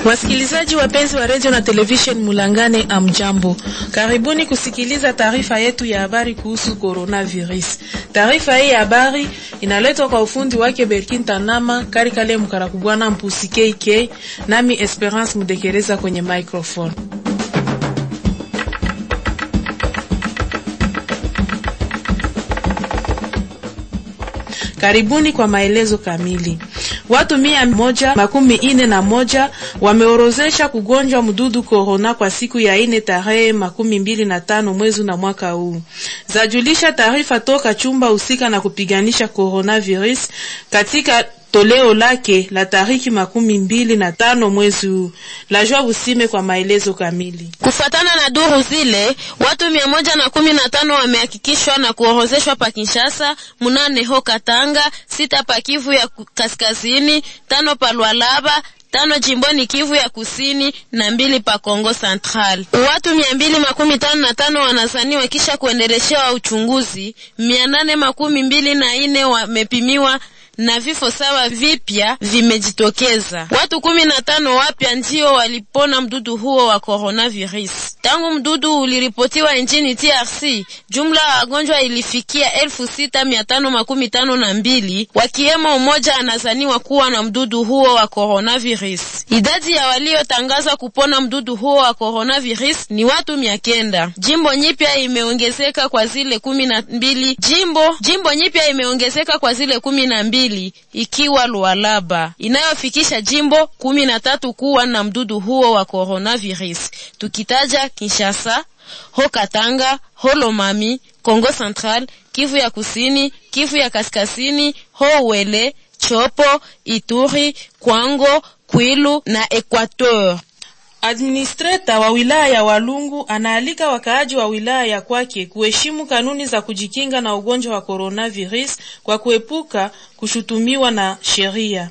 Wasikilizaji wapenzi wa redio na television Mulangane, amjambo, karibuni kusikiliza taarifa yetu ya habari kuhusu coronavirus. Taarifa hii ya habari inaletwa kwa ufundi wake Berkin Tanama Karikale Mkarakubwana Mpusi KK, nami Esperance Mudekereza kwenye microphone. Karibuni kwa maelezo kamili. Watu mia moja makumi ine na moja wameorozesha kugonjwa mdudu korona kwa siku ya ine tarehe makumi mbili na tano mwezi na mwaka huu, zajulisha taarifa toka chumba husika na kupiganisha coronavirus katika toleo lake la tariki makumi mbili na tano mwezi huu. La Joa Busime kwa maelezo kamili. Kufatana na duru zile, watu mia moja na kumi na tano wamehakikishwa na kuorozeshwa pa Kinshasa, munane ho Katanga, sita pa Kivu ya kaskazini, tano pa Lualaba tano jimboni Kivu ya kusini na mbili pa Kongo Central. Watu mia mbili makumi tano na tano wanazaniwa kisha kuendeleshewa uchunguzi. mia nane makumi mbili na ine wamepimiwa na vifo saba vipya vimejitokeza. Watu kumi na tano wapya ndio walipona mdudu huo wa coronavirus tangu mdudu uliripotiwa nchini DRC. Jumla ya wagonjwa ilifikia elfu sita mia tano makumi tano na mbili wakiwemo mmoja anazaniwa kuwa na mdudu huo wa coronavirus. Idadi ya waliotangazwa kupona mdudu huo wa coronavirus ni watu mia kenda. Jimbo nyipya imeongezeka kwa zile kumi na mbili jimbo jimbo nyipya imeongezeka kwa zile kumi na mbili ikiwa Lualaba inayofikisha jimbo kumi na tatu kuwa na mdudu huo wa coronavirus, tukitaja Kinshasa, ho Katanga, ho Lomami, Kongo Central, Kivu ya kusini, Kivu ya kaskazini, ho Wele, Chopo, Ituri, Kwango, Kwilu na Equateur. Administreta wa wilaya ya Walungu anaalika wakaaji wa wilaya ya kwake kuheshimu kanuni za kujikinga na ugonjwa wa coronavirus kwa kuepuka kushutumiwa na sheria.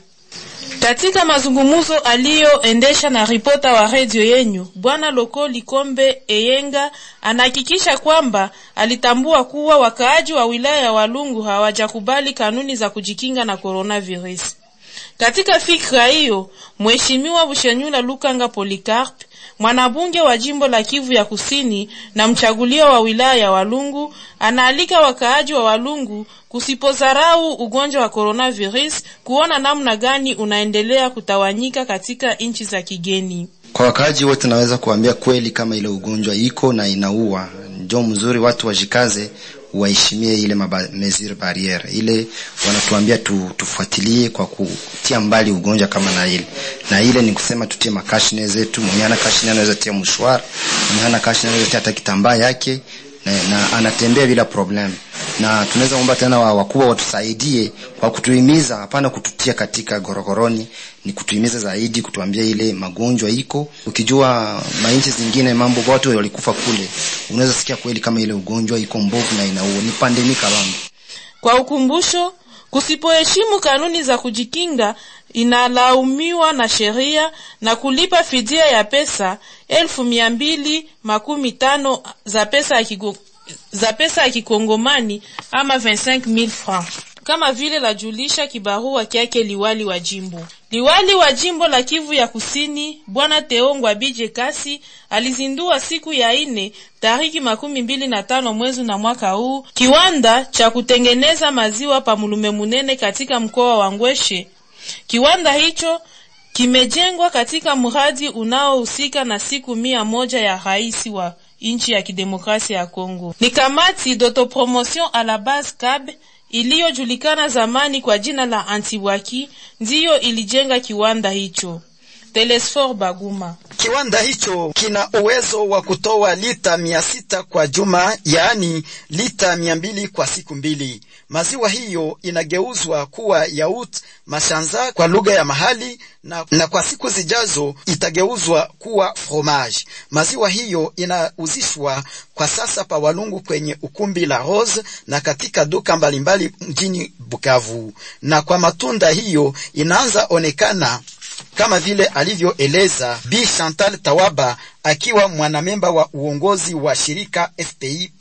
Katika mazungumzo aliyoendesha na ripota wa redio yenyu, bwana Loko Likombe Eyenga anahakikisha kwamba alitambua kuwa wakaaji wa wilaya ya Walungu hawajakubali kanuni za kujikinga na coronavirus. Katika fikra hiyo, Mheshimiwa Bushenyula Lukanga Polikarp, mwanabunge wa jimbo la Kivu ya Kusini na mchaguliwa wa wilaya ya Walungu, anaalika wakaaji wa Walungu kusipozarau ugonjwa wa coronavirus, kuona namna gani unaendelea kutawanyika katika nchi za kigeni. Kwa wakaaji wote, naweza kuambia kweli kama ile ugonjwa iko na inaua, ndio mzuri watu wajikaze waheshimie ile mesure barriere ile wanatuambia tu, tufuatilie kwa kutia mbali ugonjwa kama na ile na ile ni kusema tutie makashine zetu. Mwenye ana kashine anaweza tia mshwara, mwenye ana kashine anaweza tia hata kitambaa yake na, na anatembea bila problem. Na tunaweza kuomba tena wakubwa watusaidie kwa kutuhimiza, hapana kututia katika gorogoroni, ni kutuhimiza zaidi, kutuambia ile magonjwa iko. Ukijua mainchi zingine mambo watu walikufa kule, unaweza sikia kweli kama ile ugonjwa iko mbovu na inaua, ni pandemi kabambi. Kwa ukumbusho, kusipoheshimu kanuni za kujikinga inalaumiwa na sheria na kulipa fidia ya pesa elfu mia mbili makumi tano za pesa ya kigo, za pesa ya kikongomani ama 25000 francs kama vile lajulisha kibarua kyake liwali wa jimbo. Liwali wa jimbo la Kivu ya Kusini Bwana Teongwa Bije Kasi alizindua siku ya ine tariki makumi mbili na tano mwezi na mwaka huu kiwanda cha kutengeneza maziwa pa Mulume Munene katika mkoa wa Ngweshe. Kiwanda hicho kimejengwa katika mradi unaohusika na siku mia moja ya rais wa nchi ya kidemokrasia ya Kongo. Ni kamati d'autopromotion à la base CAB iliyojulikana zamani kwa jina la Antiwaki ndiyo ilijenga kiwanda hicho. Telesfor Baguma. Kiwanda hicho kina uwezo wa kutoa lita mia sita kwa juma, yaani lita mia mbili kwa siku mbili. Maziwa hiyo inageuzwa kuwa yaut mashanza kwa lugha ya mahali na, na kwa siku zijazo itageuzwa kuwa fromage. Maziwa hiyo inauzishwa kwa sasa pa Walungu kwenye ukumbi la Rose na katika duka mbalimbali mjini Bukavu, na kwa matunda hiyo inaanza onekana kama vile alivyoeleza Bi Chantal Tawaba akiwa mwanamemba wa uongozi wa shirika FPI pa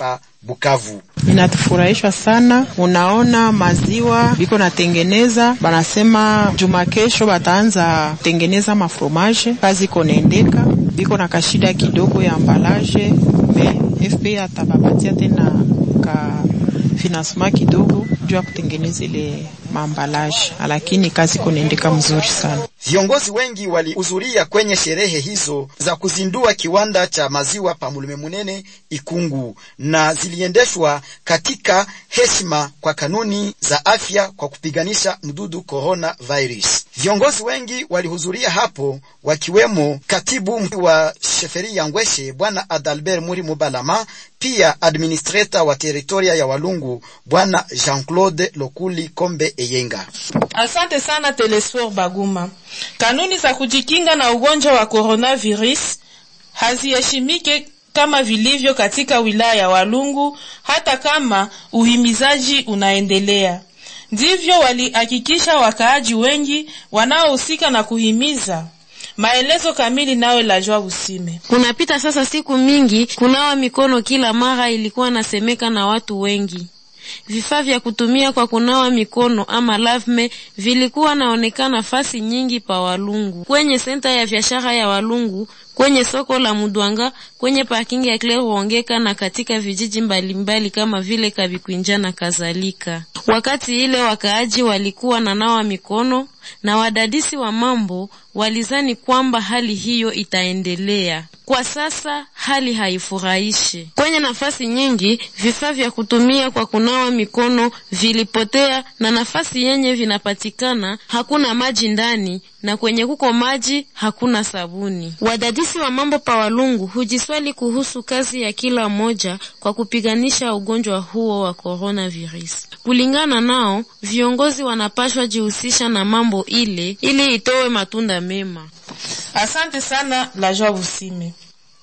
Bukavu. Inatufurahishwa sana, unaona maziwa biko natengeneza, banasema juma kesho bataanza tengeneza mafromaje, kazi iko naendeka, biko na kashida kidogo ya ambalaje, me FP atabapatia tena ka financement kidogo juu ya kutengeneza ile maambalaje, lakini kazi iko naendeka mzuri sana. Viongozi wengi walihudhuria kwenye sherehe hizo za kuzindua kiwanda cha maziwa pa Mulume Munene Ikungu, na ziliendeshwa katika heshima kwa kanuni za afya kwa kupiganisha mdudu corona virus. Viongozi wengi walihudhuria hapo, wakiwemo katibu wa sheferi ya Ngweshe bwana Adalbert Muri Mubalama, pia administrator wa teritoria ya Walungu bwana Jean-Claude Lokuli Kombe Eyenga. Asante sana Telesfor Baguma. Kanuni za kujikinga na ugonjwa wa coronavirus haziheshimike kama vilivyo katika wilaya ya Walungu, hata kama uhimizaji unaendelea. Ndivyo walihakikisha wakaaji wengi wanaohusika na kuhimiza. Maelezo kamili nawe Lajwa Usime. Kunapita sasa siku mingi, kunawa mikono kila mara ilikuwa nasemeka na watu wengi. Vifaa vya kutumia kwa kunawa mikono ama lavme vilikuwa naonekana fasi nyingi pa Walungu, kwenye senta ya biashara ya Walungu, kwenye soko la Mudwanga, kwenye parking ya Claire Wongeka na katika vijiji mbalimbali mbali kama vile Kabikwinja na kadhalika. Wakati ile wakaaji walikuwa na nawa mikono na wadadisi wa mambo walizani kwamba hali hiyo itaendelea. Kwa sasa hali haifurahishi. Kwenye nafasi nyingi vifaa vya kutumia kwa kunawa mikono vilipotea, na nafasi yenye vinapatikana hakuna maji ndani, na kwenye kuko maji hakuna sabuni. Wadadisi wa mambo pa Walungu hujiswali kuhusu kazi ya kila mmoja kwa kupiganisha ugonjwa huo wa coronavirus. Kulingana nao, viongozi wanapashwa jihusisha na mambo ile ili itowe matunda mema. Asante sana Lajwa Busime.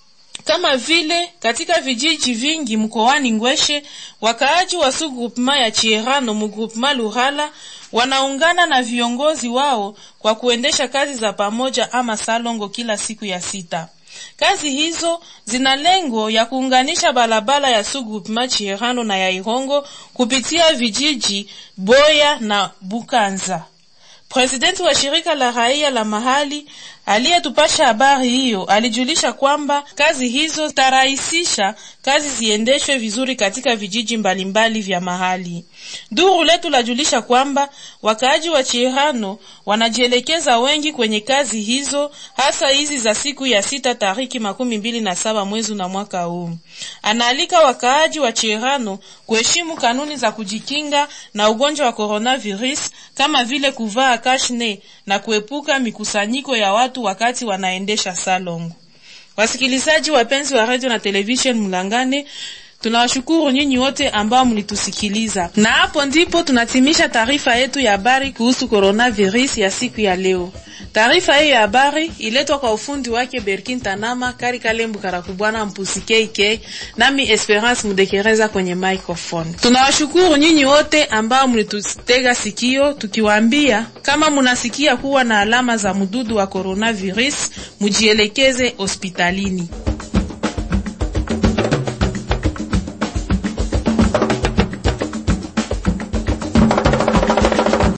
Kama vile katika vijiji vingi mkoani Ngweshe, wakaaji wa su groupema ya Chierano mu groupema Lurala wanaungana na viongozi wao kwa kuendesha kazi za pamoja ama salongo kila siku ya sita. Kazi hizo zina lengo ya kuunganisha barabara ya su groupema Chierano na ya Irongo kupitia vijiji Boya na Bukanza. Presidenti wa shirika la raia la mahali aliyetupasha habari hiyo alijulisha kwamba kazi hizo zitarahisisha kazi ziendeshwe vizuri katika vijiji mbalimbali vya mahali. Duru letu lajulisha kwamba wakaaji wa Chirano wanajielekeza wengi kwenye kazi hizo, hasa hizi za siku ya sita tariki makumi mbili na saba mwezi na mwaka huu. Anaalika wakaaji wa Chirano kuheshimu kanuni za kujikinga na ugonjwa wa coronavirus kama vile kuvaa kashne na kuepuka mikusanyiko ya watu wakati wanaendesha salongo. Wasikilizaji wapenzi wa radio na television Mlangane, tunawashukuru nyinyi wote ambao mlitusikiliza, na hapo ndipo tunatimisha taarifa yetu ya habari kuhusu coronavirus ya siku ya leo. Taarifa hiyo ya habari iletwa kwa ufundi wake Berkin Tanama Kari Kalembu Karakubwana Mpusi KK, nami Esperance Mudekereza kwenye microphone. Tunawashukuru nyinyi wote ambao mlitutega sikio, tukiwaambia kama munasikia kuwa na alama za mdudu wa coronavirus mujielekeze hospitalini.